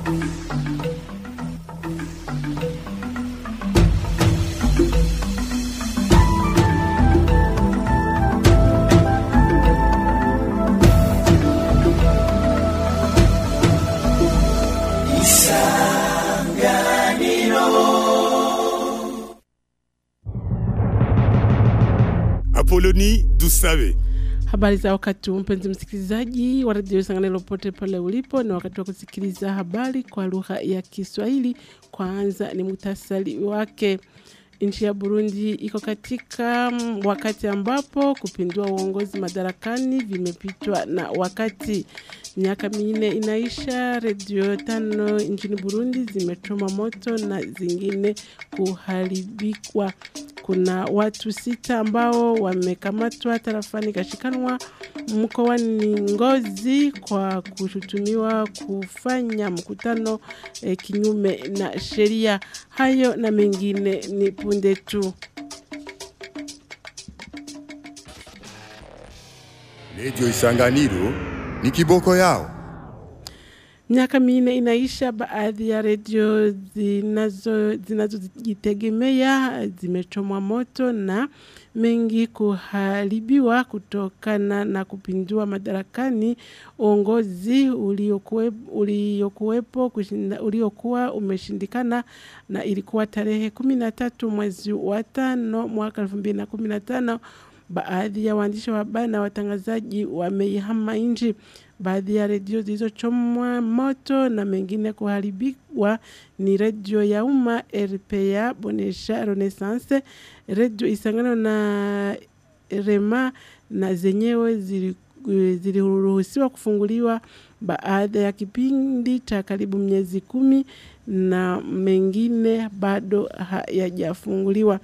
Apoloni Dusabe. Habari za wakati huu, mpenzi msikilizaji wa redio Sanganiro pote pale ulipo, ni wakati wa kusikiliza habari kwa lugha ya Kiswahili. Kwanza ni muhtasari wake. Nchi ya Burundi iko katika mm, wakati ambapo kupindua uongozi madarakani vimepitwa na wakati. Miaka minne inaisha, redio tano nchini Burundi zimechoma moto na zingine kuharibikwa. Kuna watu sita ambao wamekamatwa tarafani Kashikanwa mkoani Ngozi kwa kushutumiwa kufanya mkutano eh, kinyume na sheria. Hayo na mengine ni punde tu. Redio Isanganiro ni kiboko yao. Miaka minne inaisha, baadhi ya redio zinazo zinazojitegemea zimechomwa moto na mengi kuharibiwa kutokana na kupindua madarakani uongozi uliokuwe- uliokuwepo kushinda- uliokuwa umeshindikana, na ilikuwa tarehe kumi na tatu mwezi wa tano mwaka elfu mbili na kumi na tano. Baadhi ya waandishi wa habari na watangazaji wameihama nchi. Baadhi ya redio zilizochomwa moto na mengine kuharibiwa ni redio ya umma RPA, Bonesha, Renaissance, redio Isangano na Rema, na zenyewe zili- ziliruhusiwa kufunguliwa baada ya kipindi cha karibu miezi kumi na mengine bado hayajafunguliwa.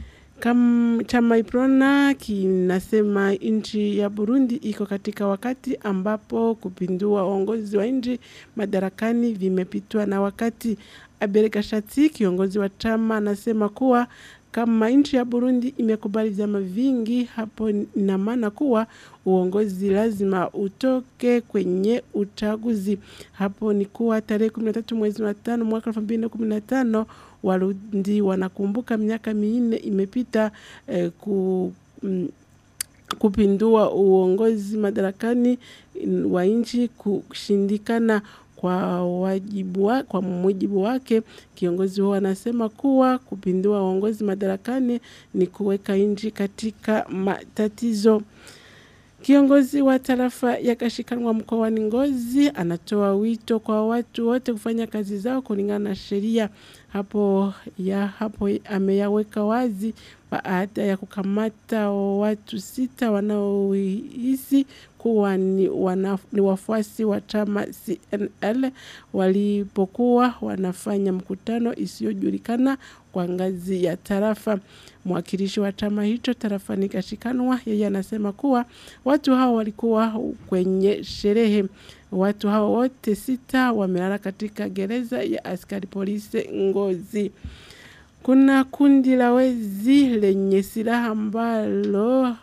Kam, chama Iprona kinasema nchi ya Burundi iko katika wakati ambapo kupindua uongozi wa nchi madarakani vimepitwa na wakati. Abel Gashati, kiongozi wa chama, anasema kuwa kama nchi ya Burundi imekubali vyama vingi, hapo ina maana kuwa uongozi lazima utoke kwenye uchaguzi. Hapo ni kuwa tarehe 13 mwezi wa tano mwaka 2015 Warundi wanakumbuka miaka minne imepita eh, ku, mm, kupindua uongozi madarakani mm, wa nchi kushindikana kwa wajibu wa, kwa mujibu wake kiongozi huo anasema kuwa kupindua uongozi madarakani ni kuweka nchi katika matatizo. Kiongozi wa tarafa ya Kashikanwa mkoani Ngozi anatoa wito kwa watu wote kufanya kazi zao kulingana na sheria. Hapo ya hapo ameyaweka wazi baada ya kukamata watu sita wanaohisi kuwa ni, wana, ni wafuasi wa chama CNL walipokuwa wanafanya mkutano isiyojulikana kwa ngazi ya tarafa. Mwakilishi wa chama hicho tarafani Kashikanwa, yeye anasema kuwa watu hao walikuwa kwenye sherehe. Watu hao wote sita wamelala katika gereza ya askari polisi Ngozi. Kuna kundi la wezi lenye silaha ambalo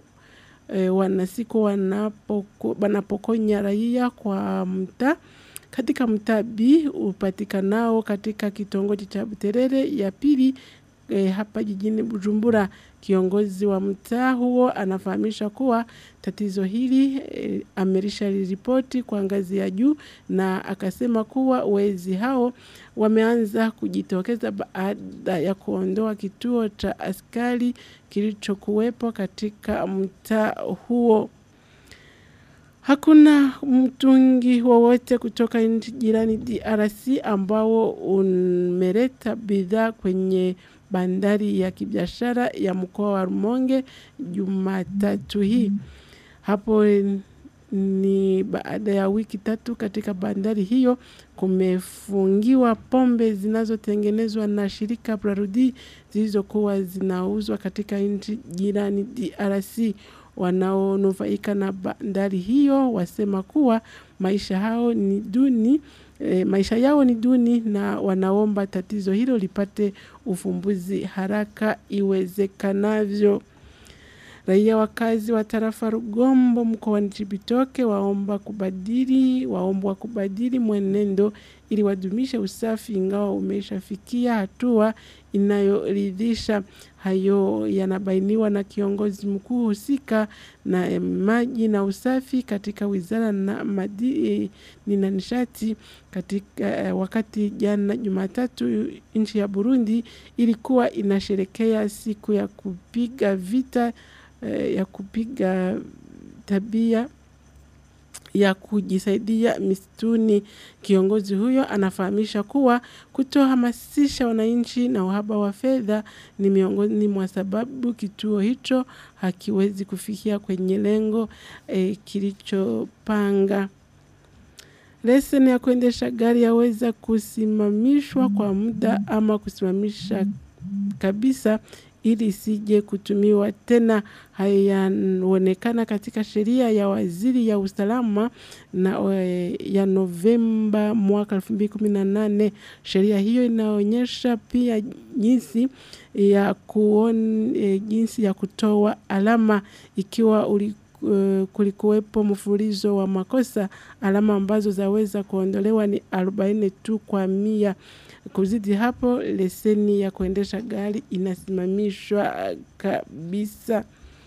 e, wanasiku wanapoko, wanapokonya raia kwa mtaa katika mtaa B upatikanao katika kitongoji cha Buterere ya pili e, hapa jijini Bujumbura. Kiongozi wa mtaa huo anafahamisha kuwa tatizo hili e, amerisha ripoti kwa ngazi ya juu, na akasema kuwa wezi hao wameanza kujitokeza baada ya kuondoa kituo cha askari kilichokuwepo katika mtaa huo. Hakuna mtungi wowote kutoka nchi jirani DRC ambao umeleta bidhaa kwenye bandari ya kibiashara ya mkoa wa Rumonge Jumatatu hii. Hapo ni baada ya wiki tatu katika bandari hiyo kumefungiwa pombe zinazotengenezwa na shirika Brarudi zilizokuwa zinauzwa katika nchi jirani DRC. Wanaonufaika na bandari hiyo wasema kuwa maisha hao ni duni e, maisha yao ni duni na wanaomba tatizo hilo lipate ufumbuzi haraka iwezekanavyo. Raia wakazi wa tarafa Rugombo mkoani Chibitoke waomba kubadili waombwa kubadili mwenendo ili wadumishe usafi ingawa umeshafikia hatua inayoridhisha. Hayo yanabainiwa na kiongozi mkuu husika na eh, maji na usafi katika wizara na madini na nishati katika eh, wakati jana Jumatatu nchi ya Burundi ilikuwa inasherekea siku ya kupiga vita eh, ya kupiga tabia ya kujisaidia misituni. Kiongozi huyo anafahamisha kuwa kutohamasisha wananchi na uhaba wa fedha ni miongoni mwa sababu kituo hicho hakiwezi kufikia kwenye lengo eh, kilichopanga. Leseni ya kuendesha gari yaweza kusimamishwa kwa muda ama kusimamisha kabisa ili isije kutumiwa tena. Haya yanaonekana katika sheria ya waziri ya usalama na eh, ya Novemba mwaka 2018. Sheria hiyo inaonyesha pia jinsi ya kuon, eh, jinsi ya kutoa alama ikiwa uli uh, kulikuwepo mfululizo wa makosa. Alama ambazo zaweza kuondolewa ni 40 tu kwa mia. Kuzidi hapo, leseni ya kuendesha gari inasimamishwa uh, kabisa.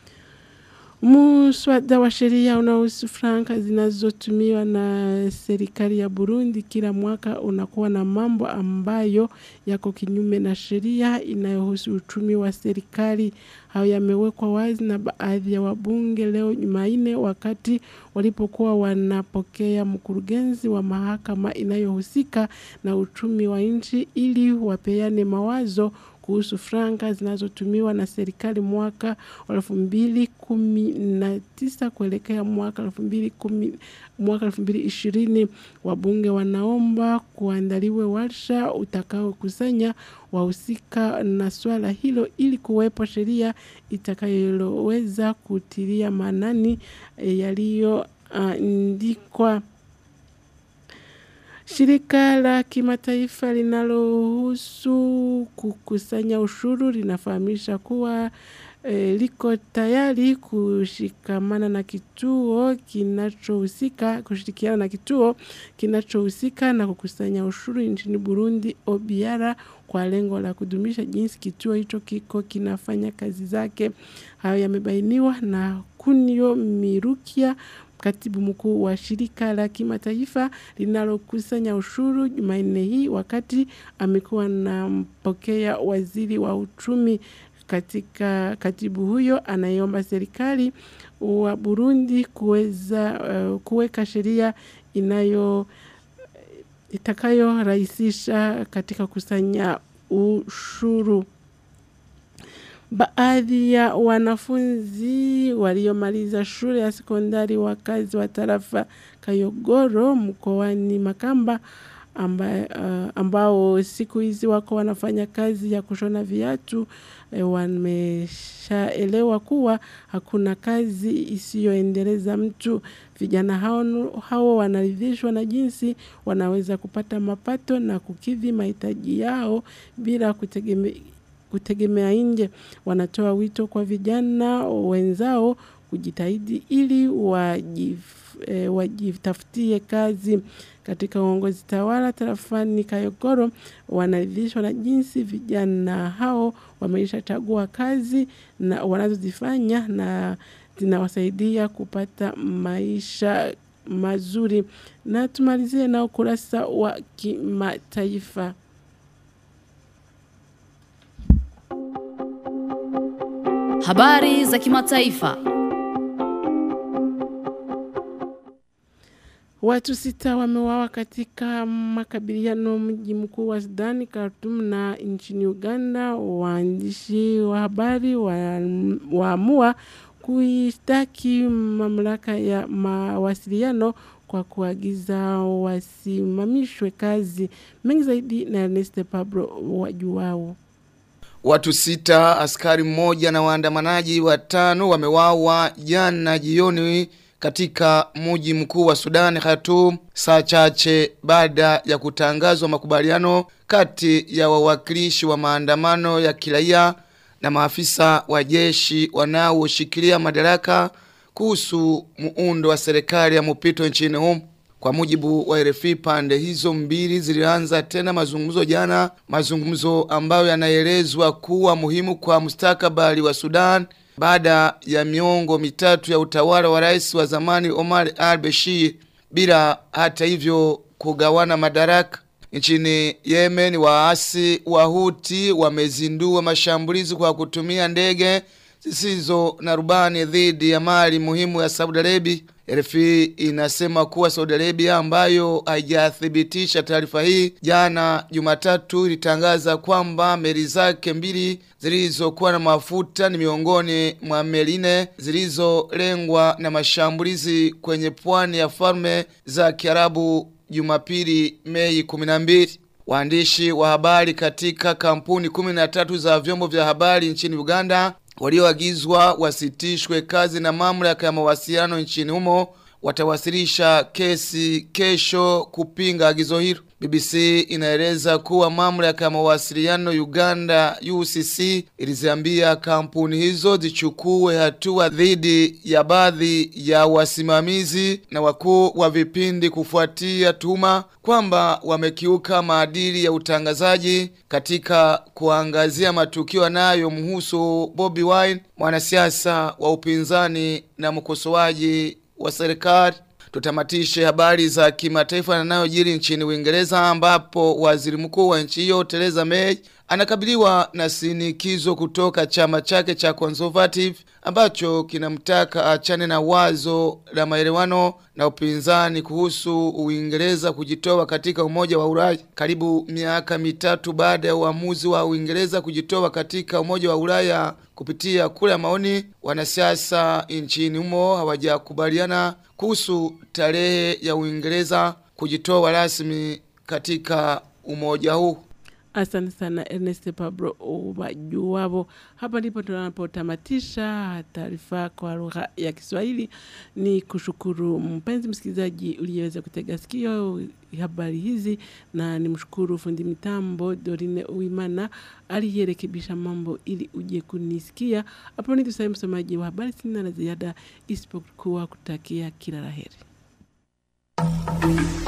Muswada wa sheria unaohusu franka zinazotumiwa na serikali ya Burundi kila mwaka unakuwa na mambo ambayo yako kinyume na sheria inayohusu uchumi wa serikali. Hayo yamewekwa wazi na baadhi ya wabunge leo Jumanne wakati walipokuwa wanapokea mkurugenzi wa mahakama inayohusika na uchumi wa nchi ili wapeane mawazo kuhusu franka zinazotumiwa na serikali mwaka wa elfu mbili kumi na tisa kuelekea mwaka elfu mbili kumi mwaka elfu mbili ishirini. Wabunge wanaomba kuandaliwe warsha utakaokusanya wahusika na swala hilo ili kuwepo sheria itakayoweza kutilia maanani eh, yaliyoandikwa. Shirika la kimataifa linalohusu kukusanya ushuru linafahamisha kuwa e, liko tayari kushikamana na kituo kinachohusika kushirikiana na kituo kinachohusika na kukusanya ushuru nchini Burundi OBR kwa lengo la kudumisha jinsi kituo hicho kiko kinafanya kazi zake. Hayo yamebainiwa na Kunio Mirukia katibu mkuu wa shirika la kimataifa linalokusanya ushuru Jumanne hii wakati amekuwa na mpokea waziri wa uchumi katika katibu huyo anayeomba serikali wa Burundi kuweza uh, kuweka sheria inayo itakayorahisisha katika kusanya ushuru. Baadhi ya wanafunzi waliomaliza shule ya sekondari wakazi wa tarafa Kayogoro mkoani Makamba amba, uh, ambao siku hizi wako wanafanya kazi ya kushona viatu eh, wameshaelewa kuwa hakuna kazi isiyoendeleza mtu. Vijana hao, hao wanaridhishwa na jinsi wanaweza kupata mapato na kukidhi mahitaji yao bila kutegemea kutegemea nje. Wanatoa wito kwa vijana wenzao kujitahidi ili wajif, e, wajitafutie kazi. Katika uongozi tawala tarafani Kayogoro wanaridhishwa na jinsi vijana hao wameshachagua kazi na wanazozifanya na zinawasaidia kupata maisha mazuri. Na tumalizie na ukurasa wa kimataifa. Habari za kimataifa. Watu sita wameuawa katika makabiliano mji mkuu wa Sudani Khartoum na nchini Uganda. Waandishi wa habari waamua kuishtaki mamlaka ya mawasiliano kwa kuagiza wasimamishwe kazi. Mengi zaidi na Ernest Pablo wajuao. Watu sita, askari mmoja na waandamanaji watano wamewawa jana jioni katika mji mkuu wa Sudan Khartoum saa chache baada ya kutangazwa makubaliano kati ya wawakilishi wa maandamano ya kiraia na maafisa wa jeshi wanaoshikilia madaraka kuhusu muundo wa serikali ya mpito nchini humo. Kwa mujibu wa RFI pande hizo mbili zilianza tena mazungumzo jana, mazungumzo ambayo yanaelezwa kuwa muhimu kwa mustakabali wa Sudan baada ya miongo mitatu ya utawala wa rais wa zamani Omar al-Bashir bila hata hivyo kugawana madaraka. Nchini Yemen waasi wa Houthi wamezindua mashambulizi kwa kutumia ndege zisizo na rubani dhidi ya mali muhimu ya Saudi Arabia. RFI inasema kuwa Saudi Arabia ambayo haijathibitisha taarifa hii jana Jumatatu ilitangaza kwamba meli zake mbili zilizokuwa na mafuta ni miongoni mwa meli nne zilizolengwa na mashambulizi kwenye pwani ya falme za Kiarabu Jumapili Mei 12. Waandishi wa habari katika kampuni 13 za vyombo vya habari nchini Uganda walioagizwa wasitishwe kazi na mamlaka ya mawasiliano nchini humo watawasilisha kesi kesho kupinga agizo hilo. BBC inaeleza kuwa mamlaka ya mawasiliano Uganda UCC iliziambia kampuni hizo zichukue hatua dhidi ya baadhi ya wasimamizi na wakuu wa vipindi kufuatia tuhuma kwamba wamekiuka maadili ya utangazaji katika kuangazia matukio yanayomhusu Bobby Wine, mwanasiasa wa upinzani na mkosoaji wa serikali. Tutamatishe habari za kimataifa yanayojiri nchini Uingereza ambapo waziri mkuu wa nchi hiyo Theresa May anakabiliwa na sinikizo kutoka chama chake cha Conservative ambacho kinamtaka achane na wazo la maelewano na upinzani kuhusu Uingereza kujitoa katika Umoja wa Ulaya. Karibu miaka mitatu baada ya uamuzi wa Uingereza kujitoa katika Umoja wa Ulaya kupitia kura ya maoni, wanasiasa nchini humo hawajakubaliana kuhusu tarehe ya Uingereza kujitoa rasmi katika umoja huu. Asante sana Ernest Pablo Ubajuwabo. Hapa ndipo tunapotamatisha taarifa kwa lugha ya Kiswahili. Ni kushukuru mpenzi msikilizaji uliyeweza kutega sikio habari hizi, na nimshukuru fundi mitambo Dorine Uimana aliyerekebisha mambo ili uje kunisikia. Hapo ni tusai msomaji wa habari, sina la ziada isipokuwa kutakia kila laheri.